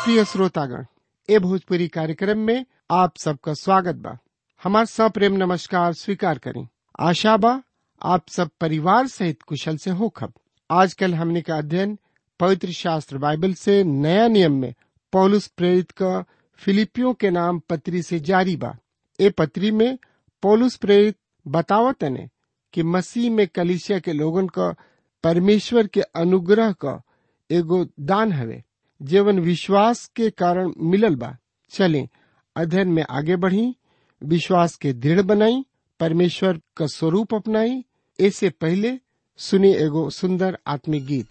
प्रिय श्रोतागण ए भोजपुरी कार्यक्रम में आप सबका स्वागत बा हमार सप्रेम नमस्कार स्वीकार करें आशा बा आप सब परिवार सहित कुशल से होखब आजकल हमने का अध्ययन पवित्र शास्त्र बाइबल से नया नियम में पौलुस प्रेरित का फिलिपियों के नाम पत्री से जारी बा ए पत्री में पौलुस प्रेरित बतावत ने कि मसीह में कलिसिया के लोगन का परमेश्वर के अनुग्रह का एगो दान हवे जीवन विश्वास के कारण मिलल बा चलें अध्ययन में आगे बढ़ी विश्वास के दृढ़ बनाई परमेश्वर का स्वरूप अपनाई ऐसे पहले सुनी एगो सुंदर आत्मिक गीत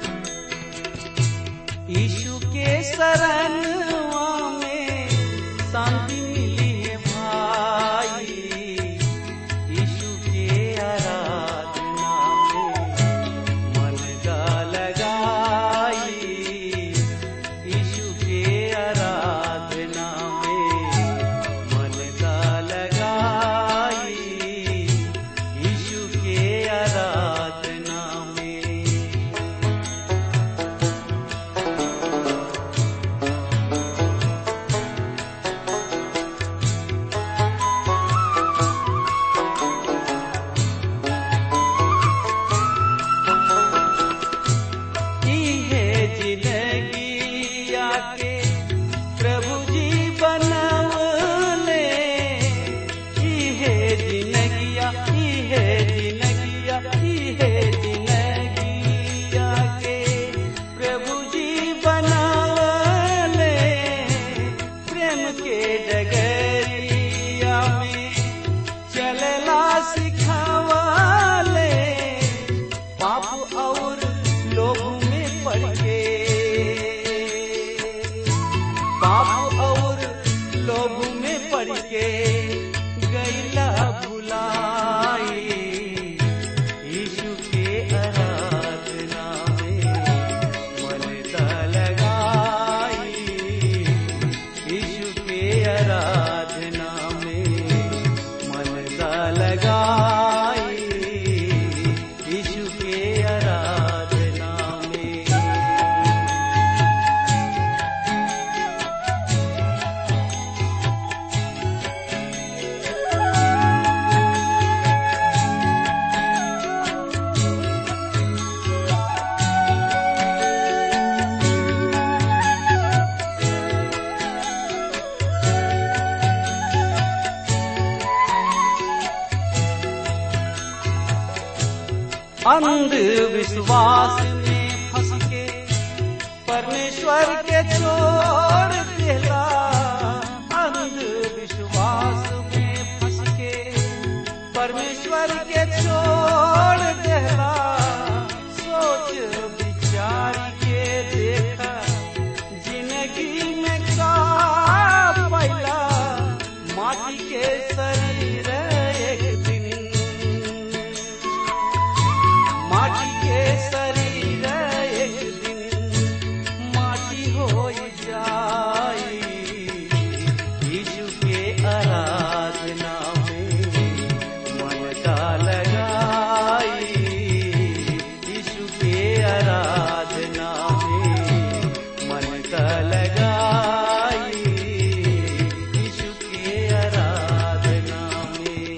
यीशु के शरणवा में शांति मिली है भाई यीशु के आराधना में मन का लगाई यीशु के आराधना में मन का लगाई यीशु के आराधना में की है जिंदगी आके प्रभु जी बनवले की है जिंदगिया की है जिंदगिया की है जिंदगी आके प्रभु जी बनवले प्रेम के डगरिया में चलला सिखावले पाप और लोभ में पड़ के पाप और लोभ में पड़ के गैला भुलाई यीशु के आराधना में मन दा लगाई यीशु के आराधना में मन दा लगाई यीशु के आराधना में अंधविश्वास में फंस के परमेश्वर के छोड़ देला अंधविश्वास में फंस के परमेश्वर के छोड़ देला सोच विचार के देखा जिंदगी में का पैला माटी के शरीर एक दिन माटी के शरीर एक दिन माटी हो जाई यीशु के आराधना में मन का लगाई यीशु के आराधना में मन का लगाई यीशु के आराधना में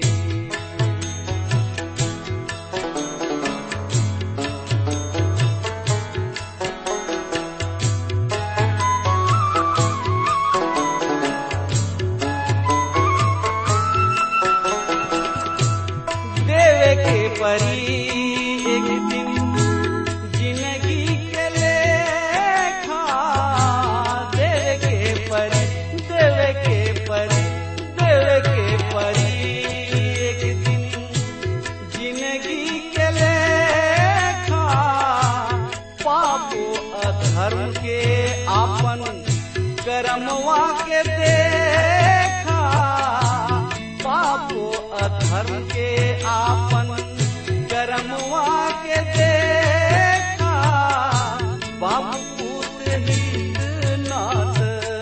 देवे के परी एक दिन जिंदगी के लेखा देवे के परी देवे के परी देवे के परी एक दिन जिंदगी के लेखा पापो अधर्म के आपन कर्मवा के देखा पापो अधर्म के आपन कर्मवा के देखा बाबू पूत हित नाथ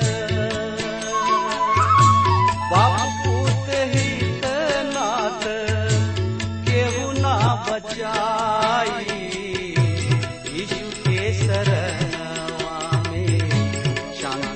बाबू पूत हित नाथ केहू ना बचाई यीशु के शरणवा में शांति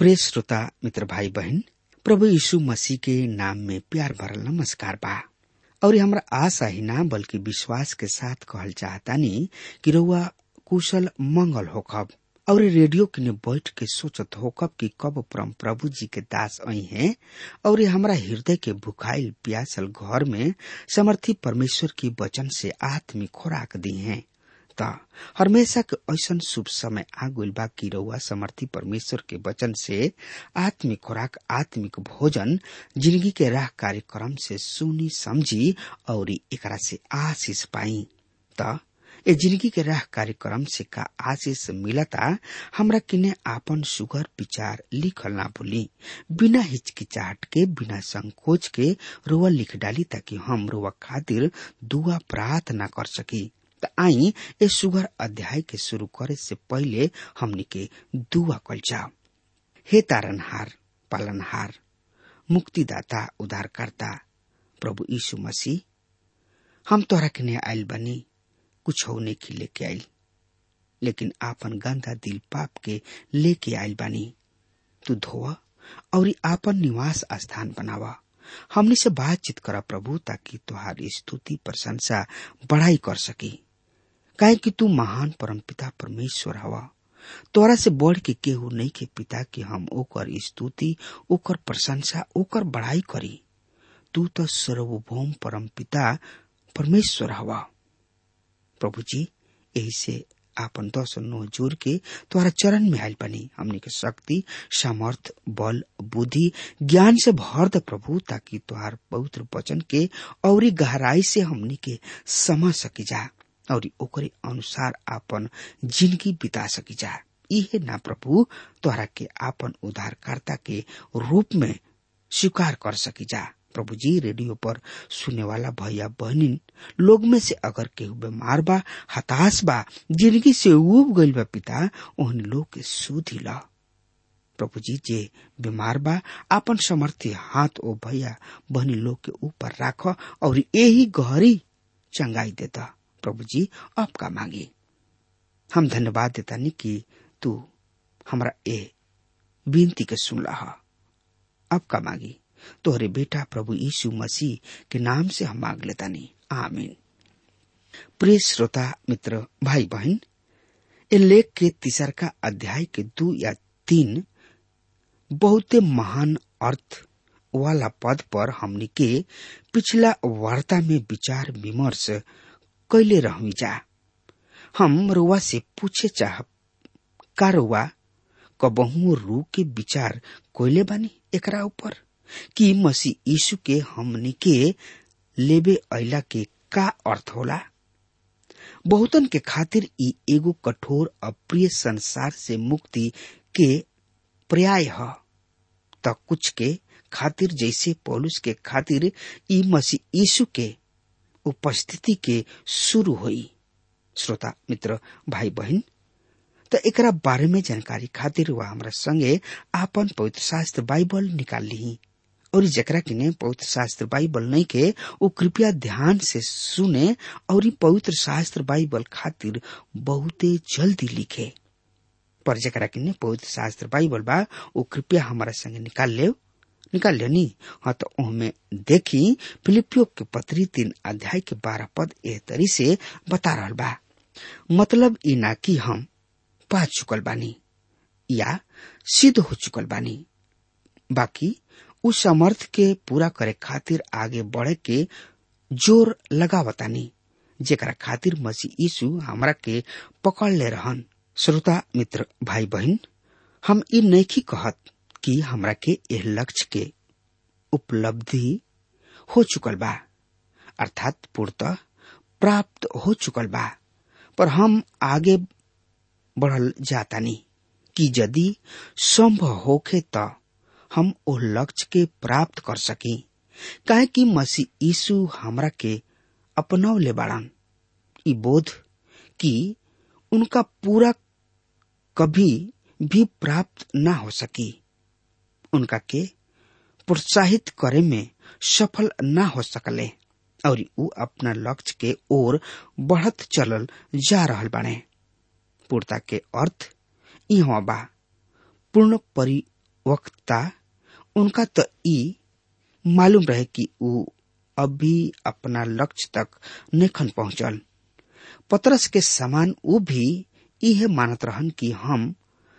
प्रिय श्रोता मित्र भाई बहन प्रभु यीशु मसीह के नाम में प्यार भरल नमस्कार बा और हमरा आशा ही ना बल्कि विश्वास के साथ कहल चाहतानी कि रउआ कुशल मंगल होखब और रेडियो किने बैठ के सोचत होकब कि कब परम प्रभु जी के दास आई हैं और ये हमरा हृदय के भुखाइल प्यासल घर में समर्थी परमेश्वर की वचन से आत्मिक खुराक दी हैं त हमेशा के ऐसन शुभ समय आ गइल बा कि रउआ समर्थी परमेश्वर के वचन से आत्मिक खुराक आत्मिक भोजन जिंदगी के राह कार्यक्रम से सुनी समझी और एकरा से आशीष पाई त ए जिंदगी के राह कार्यक्रम से का आशीष मिलता हमरा किने आपन सुगर विचार लिखल ना भूली बिना हिचकिचाहट के बिना संकोच के रोआ लिख डाली ताकि हम रोआ खातिर दुआ प्रार्थना कर सकी त आई ए सुगर अध्याय के शुरू करे से पहले हमनी के दुआ कल जाओ हे तारनहार पालनहार मुक्तिदाता उद्धारकर्ता प्रभु यीशु मसीह हम तोहरा किने आयल बनी कुछ हो नहीं लेके आयल लेकिन आपन गंदा दिल पाप के लेके आयल बानी तू धोआ और आपन निवास स्थान बनावा हमनी से बातचीत करा प्रभु ताकि तुहारी स्तुति प्रशंसा बढ़ाई कर सकी काहे कि तू महान परमपिता परमेश्वर हवा तोरा से बढ़ के केहू नहीं के पिता कि हम ओकर स्तुति ओकर प्रशंसा ओकर बढ़ाई करी तू तो सर्वभौम परमपिता परमेश्वर हवा प्रभु जी यही से आपन दस नो जोर के तुम्हारा चरण में आयल बनी हमने के शक्ति सामर्थ बल बुद्धि ज्ञान से भर द प्रभु ताकि तुहार पवित्र वचन के और गहराई से हमने के समझ सकी जा और ओकरे अनुसार आपन जिंदगी बिता सकी जा इहे ना प्रभु तोहरा के आपन उद्धारकर्ता के रूप में स्वीकार कर सकी जा प्रभु जी रेडियो पर सुने वाला भैया बहनिन लोग में से अगर केहू बीमार बा हताश बा जिंदगी से उब गइल बा पिता ओहन लोग के सुधी ला प्रभु जी जे बीमार बा आपन समर्थी हाथ ओ भैया बहनी लोग के ऊपर राख और यही गहरी चंगाई देता प्रभु जी आपका मांगी हम धन्यवाद देता नहीं कि तू हमारा ए विनती के सुन रहा आपका मांगी तोहरे बेटा प्रभु यीशु मसीह के नाम से हम मांग लेता नहीं आमीन प्रिय श्रोता मित्र भाई बहन ए लेख के तीसर का अध्याय के दो या तीन बहुते महान अर्थ वाला पद पर हमनी के पिछला वार्ता में विचार विमर्श कैले रहमी जा हम रुआ से पूछे चाह का रुआ कबहू रू के विचार कोयले बानी एकरा ऊपर कि मसीह यीशु के हमनी के लेबे अला के का अर्थ होला बहुतन के खातिर ई एगो कठोर अप्रिय संसार से मुक्ति के पर्याय ह त कुछ के खातिर जैसे पौलुस के खातिर ई मसीह यीशु के उपस्थिति के शुरू हुई श्रोता मित्र भाई बहन त एकरा बारे में जानकारी खातिर वह हमरा संगे आपन पवित्र शास्त्र बाइबल निकाल ली और जकरा किने पवित्र शास्त्र बाइबल नहीं के वो कृपया ध्यान से सुने और पवित्र शास्त्र बाइबल खातिर बहुते जल्दी लिखे पर जकरा किने पवित्र शास्त्र बाइबल बा वो कृपया हमारा संगे निकाल ले निकाल लेनी हाँ तो उनमें देखी फिलिपियो के पत्री तीन अध्याय के बारह पद ए तरी से बता रहा बा मतलब ई ना कि हम पा चुकल बानी या सिद्ध हो चुकल बानी बाकी उस समर्थ के पूरा करे खातिर आगे बढ़े के जोर लगावतानी जेकरा खातिर मसीह यीशु हमरा के पकड़ ले रहन श्रोता मित्र भाई बहन हम ई नैखी कहत कि हमरा के एह लक्ष्य के उपलब्धि हो चुकल बा अर्थात पूर्णतः प्राप्त हो चुकल बा पर हम आगे बढ़ल जातानी कि यदि संभव होखे त हम ओ लक्ष्य के प्राप्त कर सकी काहे कि मसीह यीशु हमरा के अपनाव ले बाड़न ई बोध कि उनका पूरा कभी भी प्राप्त न हो सकी उनका के प्रोत्साहित करे में सफल न हो सकले और ऊ अपना लक्ष्य के ओर बढ़त चलल जा रहल बाड़े पूर्णता के अर्थ इहवा बा पूर्ण वक्ता उनका तो ई मालूम रहे कि ऊ अभी अपना लक्ष्य तक नेखन पहुंचल पतरस के समान ऊ भी यह मानत रहन कि हम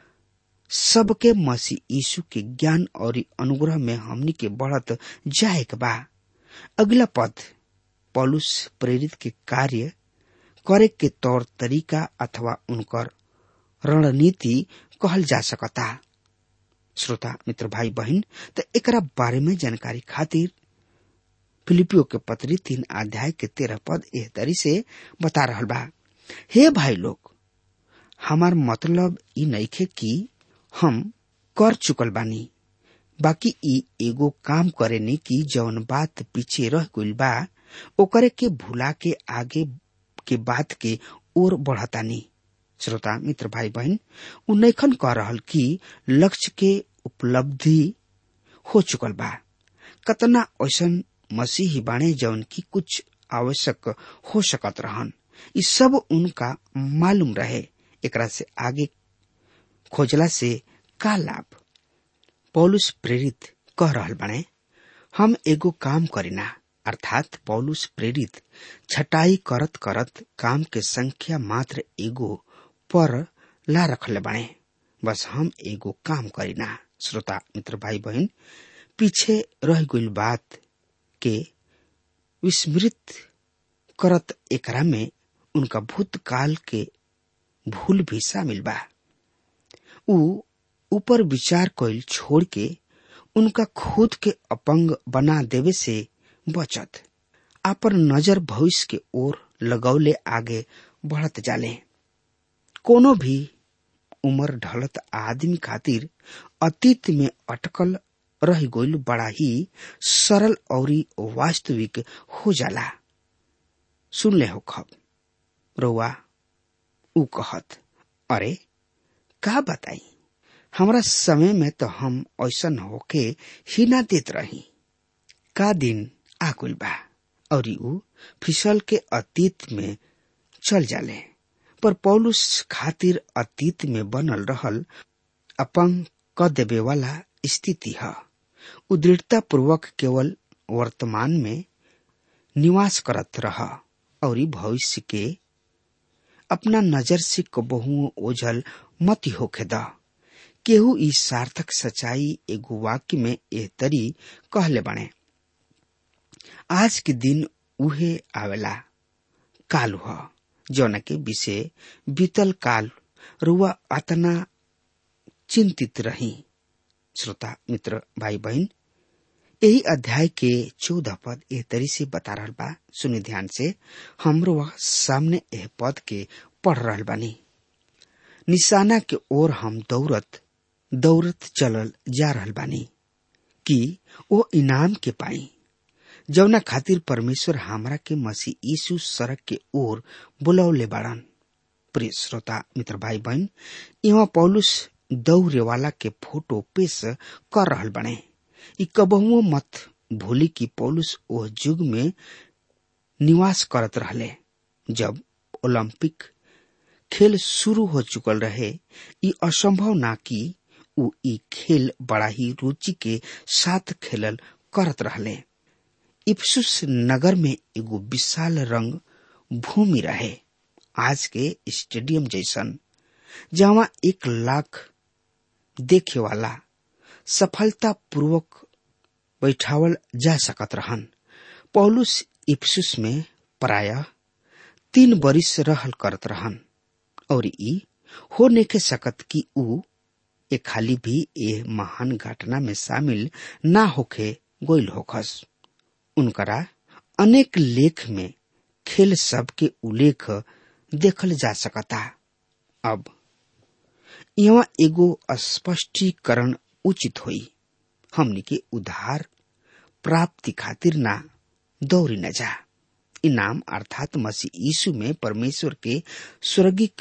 सबके मसीह यीशु के ज्ञान और अनुग्रह में हमनी के बढ़त जाए के बा अगला पद पौलुस प्रेरित के कार्य करे के तौर तरीका अथवा उनकर रणनीति कहल जा सकता श्रोता मित्र भाई बहन तो एकरा बारे में जानकारी खातिर फिलिपियो के पत्री तीन अध्याय के तेरह पद एह तरी से बता रहल बा हे भाई लोग हमार मतलब ई नइखे कि हम कर चुकल बानी बाकी ई एगो काम करेनी कि जौन बात पीछे रह गइल बा ओकरे के भुला के आगे के बात के ओर बढ़तानी श्रोता मित्र भाई बहन उ नैखन कह रहल कि लक्ष्य के उपलब्धि हो चुकल बा कतना ऐसन मसीही बाणे जौन की कुछ आवश्यक हो सकत रहन ई सब उनका मालूम रहे एकरा से आगे खोजला से का लाभ पौलुस प्रेरित कह रहल बने हम एगो काम करीना अर्थात पौलुस प्रेरित छटाई करत करत काम के संख्या मात्र एगो पर ला रखले बने बस हम एगो काम करीना श्रोता मित्र भाई बहन पीछे रह गई बात के विस्मृत करत एकरा में उनका भूतकाल के भूल भी शामिल बा ऊ ऊपर विचार कइल छोड़ के उनका खुद के अपंग बना देवे से बचत आपन नजर भविष्य के ओर लगौले आगे बढ़त जाले कोनो भी उम्र ढलत आदमी खातिर अतीत में अटकल रह गइल बड़ा ही सरल और वास्तविक हो जाला सुन ले हो खब रउआ ऊ कहत अरे का बताई हमरा समय में तो हम ऐसन होके ही ना देत रही का दिन आकुल बा और ऊ फिसल के अतीत में चल जाले पर पौलुस खातिर अतीत में बनल रहल अपंग क देवे वाला स्थिति है उदृढ़ता पूर्वक केवल वर्तमान में निवास करत रह और भविष्य के अपना नजर से कबहू ओझल मत होखे द केहू ई सार्थक सच्चाई एगो वाक्य में एह तरी कहले बने आज के दिन उहे आवेला काल ह जौन के विषय बीतल काल रुआ अतना चिंतित रही श्रोता मित्र भाई बहन यही अध्याय के चौदह पद एह तरी से बता रहा बा सुनि ध्यान से हमरो वह सामने एह पद के पढ़ रहा बानी निशाना के ओर हम दौड़त दौड़त चलल जा रहल बानी कि वो इनाम के पाई जौना खातिर परमेश्वर हमरा के मसीह यीशु सड़क के ओर बुलौले बाड़न प्रिय श्रोता मित्र भाई बहन यहाँ पौलुस दौड़े वाला के फोटो पेश कर रहल बने ई कबहुओ मत भूली कि पौलुस ओह युग में निवास करत रहले जब ओलंपिक खेल शुरू हो चुकल रहे ई असंभव ना कि उ ई खेल बड़ा ही रुचि के साथ खेलल करत रहले इफ्सुस नगर में एगो विशाल रंग भूमि रहे आज के स्टेडियम जैसन जहाँ एक लाख देखे वाला सफलता पूर्वक बैठावल जा सकत रहन पौलुस इफ्सुस में प्राय तीन बरिस रहल करत रहन और ई हो नेके सकत कि ऊ ए खाली भी ए महान घटना में शामिल ना होखे गोइल होखस उनकरा अनेक लेख में खेल सब के उल्लेख देखल जा सकता अब यहाँ एगो स्पष्टीकरण उचित होई हमनी के उधार प्राप्ति खातिर ना दौड़ी न जा इनाम अर्थात मसीह यीशु में परमेश्वर के स्वर्गिक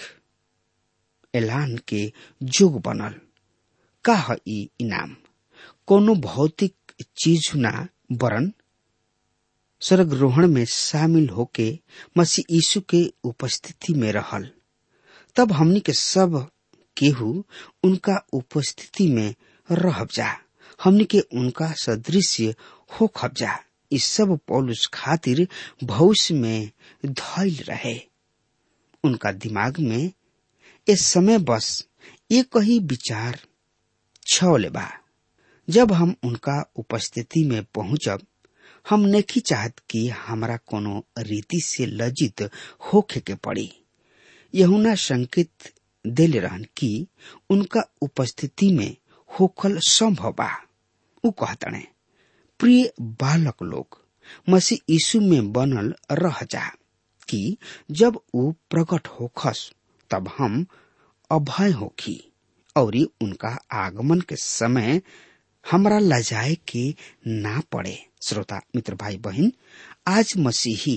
ऐलान के जोग बनल का है ई इनाम कोनो भौतिक चीज ना वरन स्वर्गरोहण में शामिल होके मसीह यीशु के उपस्थिति में रहल तब हमनी के सब केहू उनका उपस्थिति में रहब जा हमनी के उनका सदृश्य हो खबजा इस सब पौलुस खातिर भविष्य में धैल रहे उनका दिमाग में इस समय बस एक ही विचार छवले बा जब हम उनका उपस्थिति में पहुंचब हम नहीं चाहत कि हमरा कोनो रीति से लज्जित होखे के पड़ी यहुना संकेत देले रहन कि उनका उपस्थिति में होखल संभव बा उ कहतने प्रिय बालक लोग मसीह यीशु में बनल रह जा कि जब उ प्रकट होखस तब हम अभय होखी और उनका आगमन के समय हमरा लजाए के ना पड़े श्रोता मित्र भाई बहन आज मसीही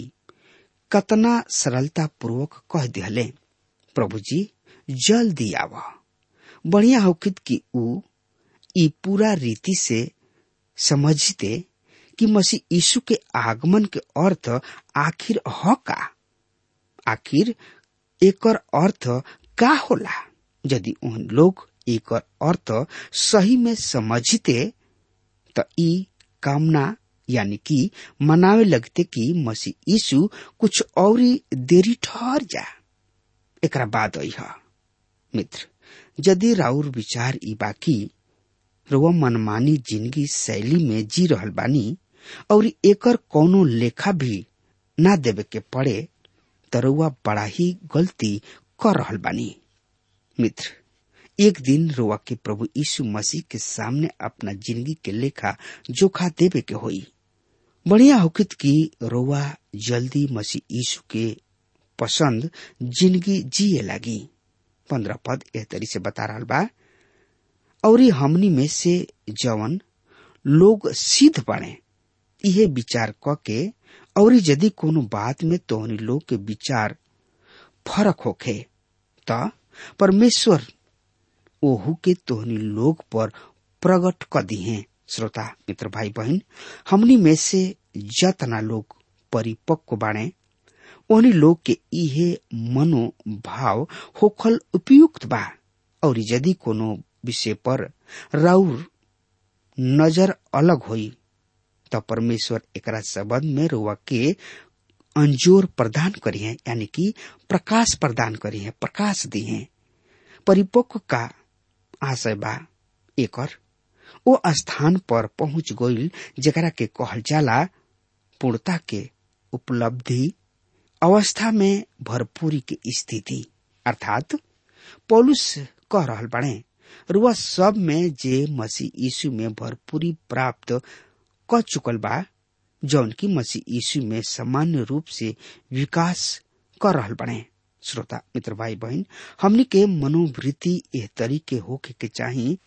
कतना सरलता पूर्वक कह दिहले प्रभु जी जल्दी आव बढ़िया होकित कि उ ई पूरा रीति से समझते कि मसीह यीशु के आगमन के अर्थ आखिर ह का आखिर एकर अर्थ का होला यदि उन लोग एकर अर्थ सही में समझते त ई कामना यानी कि मनावे लगते कि मसीह यीशु कुछ और देरी ठहर जा एकरा बाद अह मित्र यदि राउर विचार ई बाकी रुआ मनमानी जिंदगी शैली में जी रहल बानी और एकर कोनो लेखा भी ना देवे के पड़े त रुआ बड़ा ही गलती कर रहल बानी मित्र एक दिन रुआ के प्रभु यीशु मसीह के सामने अपना जिंदगी के लेखा जोखा देवे के होई बढ़िया होकित कि रोवा जल्दी मसीह यीशु के पसंद जिंदगी जिए लगी पंद्रह पद एह तरी से बता रहा बा और हमनी में से जवन लोग सिद्ध बने इहे विचार क के और यदि कोनो बात में तोहनी लोग के विचार फरक होखे त परमेश्वर ओहू के तोहनी लोग पर प्रकट क दिहे श्रोता मित्र भाई बहन हमनी में से जतना लोग परिपक्व बाणे ओहनी लोग के इहे मनोभाव होखल उपयुक्त बा और यदि कोनो विषय पर राउर नजर अलग होई त परमेश्वर एकरा संबंध में रुआ के अंजोर प्रदान करी है यानी कि प्रकाश प्रदान करी है प्रकाश दी है परिपक्व का आशय बा एकर ओ स्थान पर पहुंच गईल जेकरा के कहल जाला पूर्णता के उपलब्धि अवस्था में भरपूरी की स्थिति अर्थात पौलुस कह रहल बने रुआ सब में जे मसीह यीशु में भरपूरी प्राप्त क चुकल बा जौन की मसीह यीशु में सामान्य रूप से विकास कर रहल बने श्रोता मित्र भाई बहन हमनी के मनोवृत्ति एह तरीके होके के चाही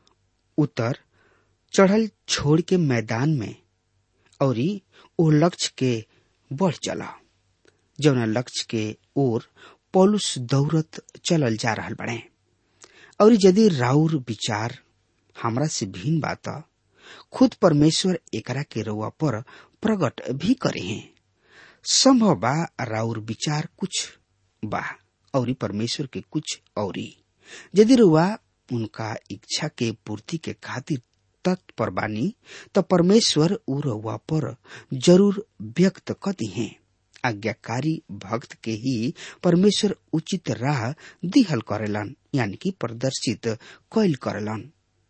उतर चढ़ल छोड़ के मैदान में और ओ लक्ष्य के बढ़ चला जौना लक्ष्य के ओर पौलुस दौड़त चलल जा रहल बने और यदि राउर विचार हमरा से भिन्न बात खुद परमेश्वर एकरा के रउआ पर प्रकट भी करे हैं संभव बा राउर विचार कुछ बा और परमेश्वर के कुछ और यदि रुआ उनका इच्छा के पूर्ति के खातिर तत्पर बानी तो परमेश्वर उ रउआ पर जरूर व्यक्त कती हैं आज्ञाकारी भक्त के ही परमेश्वर उचित राह दिहल करेलन यानी कि प्रदर्शित कैल करेलन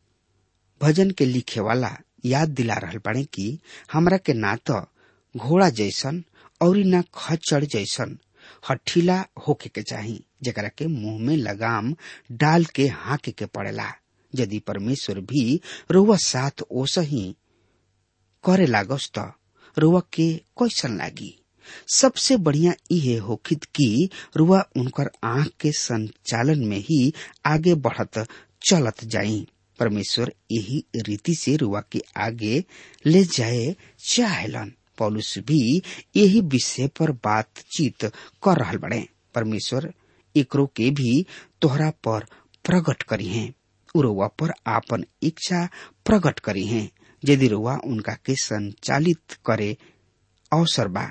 भजन के लिखे वाला याद दिला रहल बाड़े कि हमरा के ना तो घोड़ा जैसन और न खच्चड़ जैसन हठीला होके के चाही जकरा के मुंह में लगाम डाल के हाके के पड़ेला यदि परमेश्वर भी रुआ साथ ओसही करे लागस त रुआ के कैसन लागी सबसे बढ़िया इहे होखित कि रुआ उनकर आंख के संचालन में ही आगे बढ़त चलत जाई परमेश्वर यही रीति से रुआ के आगे ले जाए चाहेलन पौलुस भी यही विषय पर बातचीत कर रहल बड़े परमेश्वर एकरो के भी तोहरा पर प्रकट करी हैं उरुआ पर आपन इच्छा प्रकट करी हैं यदि रुआ उनका के संचालित करे अवसर बा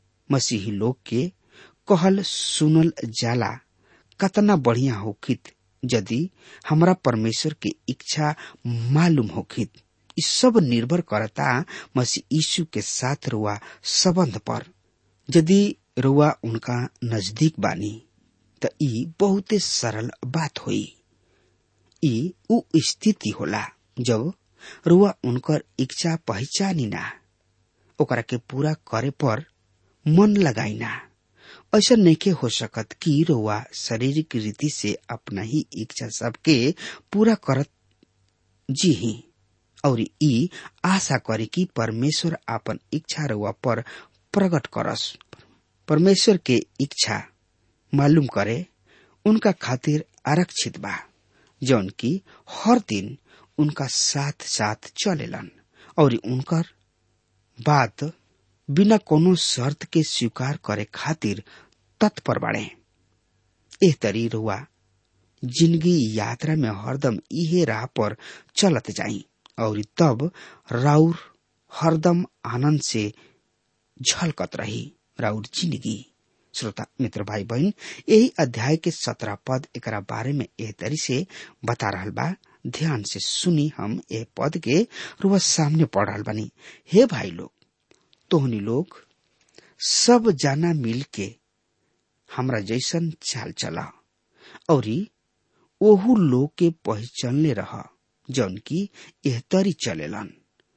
मसीही लोग के कहल सुनल जाला कतना बढ़िया होखित यदि हमरा परमेश्वर के इच्छा मालूम होखित ई सब निर्भर करता मसीह यीशु के साथ रुआ संबंध पर यदि रुआ उनका नजदीक बानी त ई बहुते सरल बात होई ई उ स्थिति होला जब रुआ उनकर इच्छा पहचानी ना ओकरा के पूरा करे पर मन लगाई ना ऐसा नइखे हो सकत कि रुआ शारीरिक रीति से अपना ही इच्छा सबके पूरा करत जी ही और ई आशा करे कि परमेश्वर आपन इच्छा रुआ पर प्रकट करस परमेश्वर के इच्छा मालूम करे उनका खातिर आरक्षित बा जौन की हर दिन उनका साथ साथ चलेलन और उनकर बात बिना कोनो शर्त के स्वीकार करे खातिर तत्पर बाड़े एह तरी रुआ जिंदगी यात्रा में हरदम इहे राह पर चलत जाई और तब राउर हरदम आनंद से झलकत रही राउर जिंदगी श्रोता मित्र भाई बहन यही अध्याय के सत्रह पद एक बारे में एह तरी से बता रहा बा ध्यान से सुनी हम ए पद के रुआ सामने पढ़ रहा बनी हे भाई लोग तोहनी लोग सब जाना मिल के हमरा जैसन चाल चला और ओहू लोग के पहचानले रह जौन की एह तरी चलेलन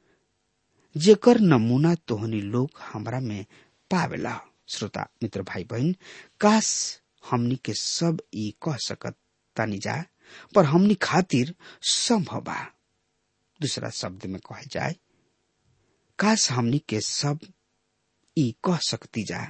जेकर नमूना तोहनी लोग हमरा में पावेला श्रोता मित्र भाई बहन काश हमनी के सब ई कह सकत तानी जा पर हमनी खातिर संभव बा दूसरा शब्द में कहे जाए काश हमनी के सब ई कह सकती जा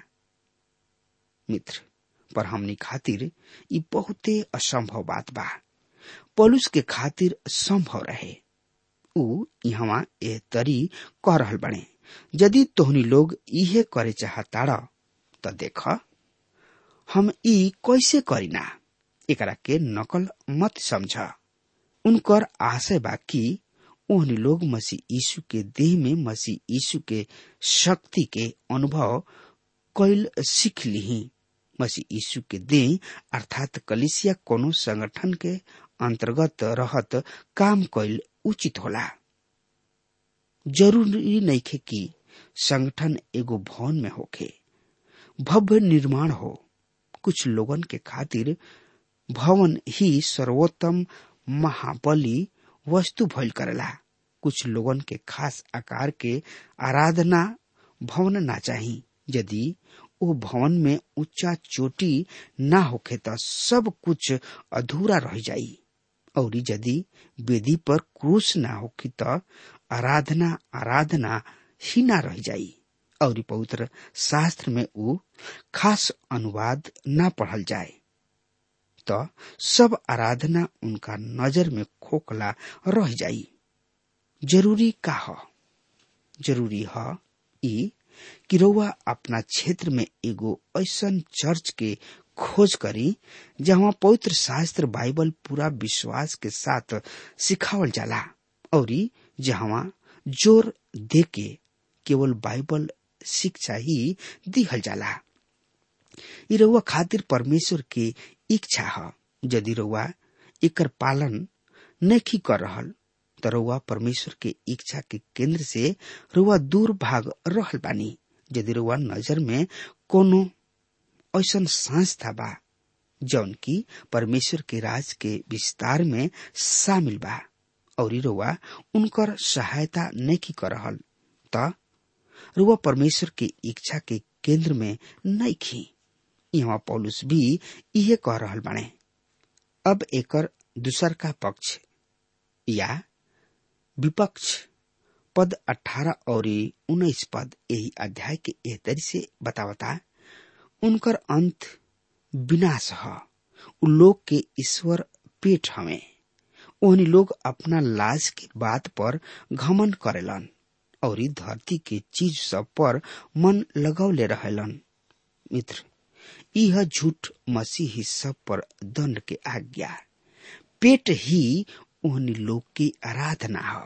मित्र पर हमनी खातिर ई बहुते असंभव बात बा पलुस के खातिर संभव रहे ऊ यहाँ ए तरी कह रहल बने यदि तोहनी लोग इहे करे चाहताड़ त देख हम ई कैसे करीना एकरा के नकल मत समझ उनकर आशय बा कि ओहनी लोग मसीह यीशु के देह में मसीह यीशु के शक्ति के अनुभव कैल सीख ली मसीह यीशु के देह अर्थात कलिसिया कोनो संगठन के अंतर्गत रहत काम कैल उचित होला जरूरी नइखे कि संगठन एगो भवन में होखे भव्य निर्माण हो कुछ लोगन के खातिर भवन ही सर्वोत्तम महाबली वस्तु भइल करेला कुछ लोगन के खास आकार के आराधना भवन ना चाही यदि ओ भवन में ऊंचा चोटी ना होखे त सब कुछ अधूरा रह जाई और यदि वेदी पर क्रूस ना होखी त आराधना आराधना ही ना रह जाई और पवित्र शास्त्र में ऊ खास अनुवाद ना पढ़ल जाए तो सब आराधना उनका नजर में खोखला रह जाई जरूरी का ह जरूरी ह ई कि रउआ अपना क्षेत्र में एगो ऐसन चर्च के खोज करी जहाँ पवित्र शास्त्र बाइबल पूरा विश्वास के साथ सिखावल जाला और जहाँ जोर दे के केवल बाइबल शिक्षा ही दिहल जाला ई रउआ खातिर परमेश्वर के इच्छा ह यदि रउआ एकर पालन नहीं कर रहल त रउआ परमेश्वर के इच्छा के केंद्र से रउआ दूर भाग रहल बानी यदि रउआ नजर में कोनो ऐसन संस्था बा जौन की परमेश्वर के राज के विस्तार में शामिल बा और रउआ उनकर सहायता नहीं कर रहल त रुआ परमेश्वर के इच्छा के केंद्र में नहीं खी यहाँ पौलुस भी इहे कह रहल बाणे अब एकर दूसर का पक्ष या विपक्ष पद 18 और उन्नीस पद यही अध्याय के एह तरी से बतावता उनकर अंत विनाश ह उ लोग के ईश्वर पेट हमें ओहनी लोग अपना लाज के बात पर घमन करेलन और धरती के चीज सब पर मन लगौले रहेलन मित्र यह झूठ मसीह ही सब पर दंड के आज्ञा पेट ही ओहनी लोग की आराधना है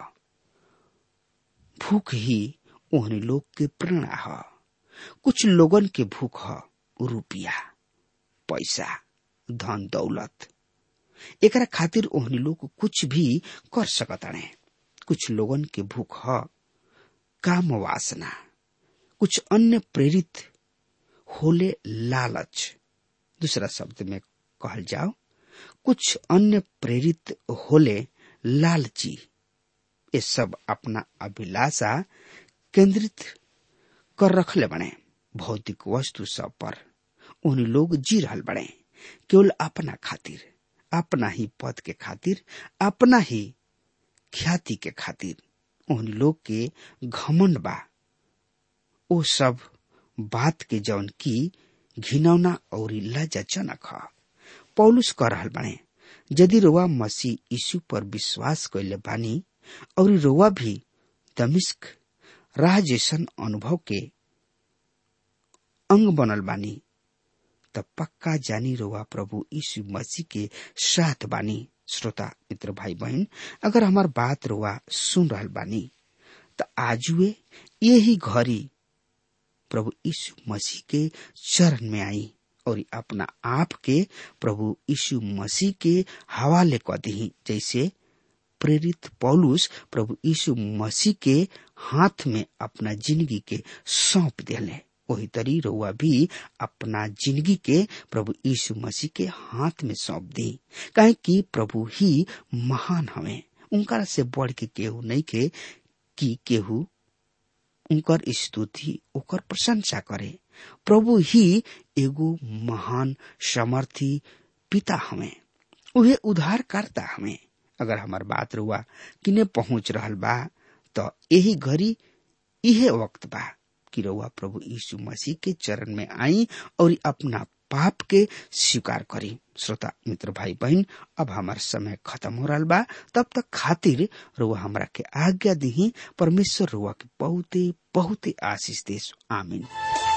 भूख ही ओहनी लोग के प्रेरणा है कुछ लोगन के भूख है रुपया पैसा धन दौलत एकरा खातिर ओहनी लोग कुछ भी कर सकताणे कुछ लोगन के भूख ह काम वासना कुछ अन्य प्रेरित होले लालच दूसरा शब्द में कहल जाओ कुछ अन्य प्रेरित होले लालची ये सब अपना अभिलाषा केंद्रित कर रखले बने भौतिक वस्तु सब पर उन लोग जी रहल बने केवल अपना खातिर अपना ही पद के खातिर अपना ही ख्याति के खातिर उन लोग के घमंड बा ओ सब बात के जौन की घिनौना और लज्जाजनक ह पौलुस कह रहल बने यदि रोवा मसीह यीशु पर विश्वास कैले बानी और रोवा भी दमिश्क राह जैसन अनुभव के अंग बनल बानी त पक्का जानी रोवा प्रभु यीशु मसीह के साथ बानी श्रोता मित्र भाई बहन अगर हमार बात रोवा सुन रहल बानी त आजुए यही घड़ी प्रभु यीशु मसीह के चरण में आई और अपना आप के प्रभु यीशु मसीह के हवाले क दी जैसे प्रेरित पौलुस प्रभु यीशु मसीह के हाथ में अपना जिंदगी के सौंप दिले वही तरी रउआ भी अपना जिंदगी के प्रभु यीशु मसीह के हाथ में सौंप दी काहे कि प्रभु ही महान हवे उनका से बढ़ के केहू नहीं के कि केहू उनकर स्तुति ओकर प्रशंसा करे प्रभु ही एगो महान समर्थी पिता हमें उहे उद्धारकर्ता हमें अगर हमार बात रुआ किने पहुंच रहल बा तो यही घड़ी इहे वक्त बा कि रउआ प्रभु यीशु मसीह के चरण में आई और अपना पाप के स्वीकार करी श्रोता मित्र भाई बहन अब हमार समय खत्म हो रहा बा तब तक खातिर रुआ हमरा के आज्ञा दी परमेश्वर रुआ के बहुते बहुते आशीष देश आमीन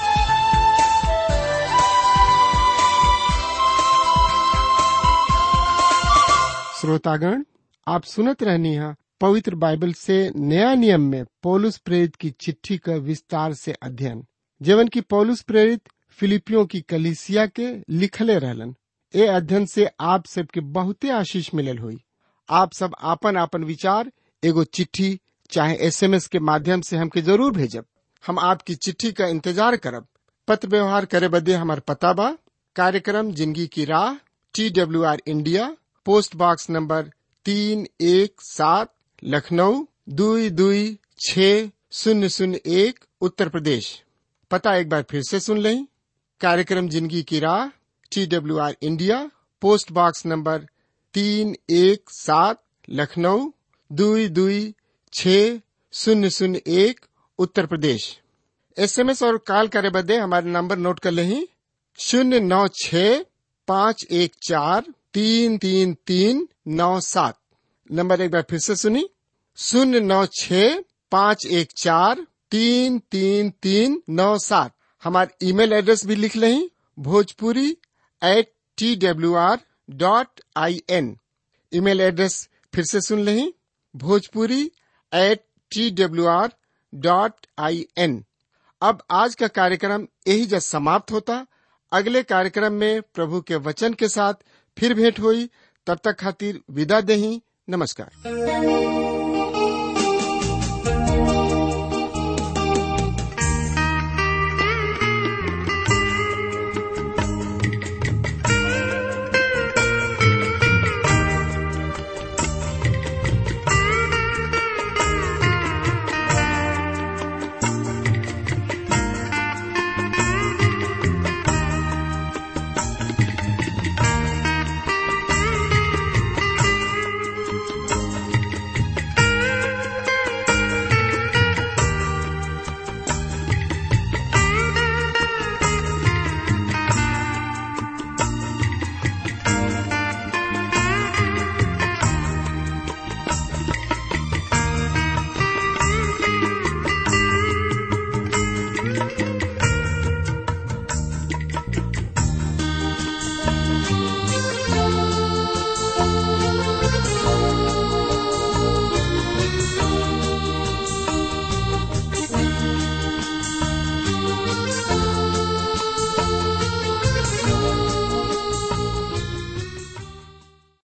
श्रोतागण आप सुनत रहनी है पवित्र बाइबल से नया नियम में पौलुस प्रेरित की चिट्ठी का विस्तार से अध्ययन जीवन की पौलुस प्रेरित फिलिपियों की कलिसिया के लिखले रहलन ए अध्ययन से आप सबके बहुते आशीष मिलल हुई आप सब आपन आपन विचार एगो चिट्ठी चाहे एसएमएस के माध्यम से हमके जरूर भेजब हम आपकी चिट्ठी का इंतजार करब पत्र व्यवहार करे बदे हमार पता बा कार्यक्रम जिंदगी की राह T W R India post box number तीन एक सात लखनऊ दुई दुई छ शून्य शून्य एक उत्तर प्रदेश पता एक बार फिर से सुन लें कार्यक्रम जिंदगी की राह T W R India post box number तीन एक सात लखनऊ दुई दुई छ शून्य शून्य एक उत्तर प्रदेश एसएमएस और कॉल करे बदे हमारे नंबर नोट कर लें शून्य नौ छ पाँच एक चार तीन तीन तीन नौ सात नंबर एक बार फिर से सुनी शून्य नौ छ पाँच एक चार तीन तीन तीन नौ सात हमारे ईमेल एड्रेस भी लिख लें Bhojpuri at T W R dot I N email address फिर से सुन लें Bhojpuri at T W R dot I N अब आज का कार्यक्रम यही जब समाप्त होता अगले कार्यक्रम में प्रभु के वचन के साथ फिर भेंट हुई तब तक खातिर विदा दही नमस्कार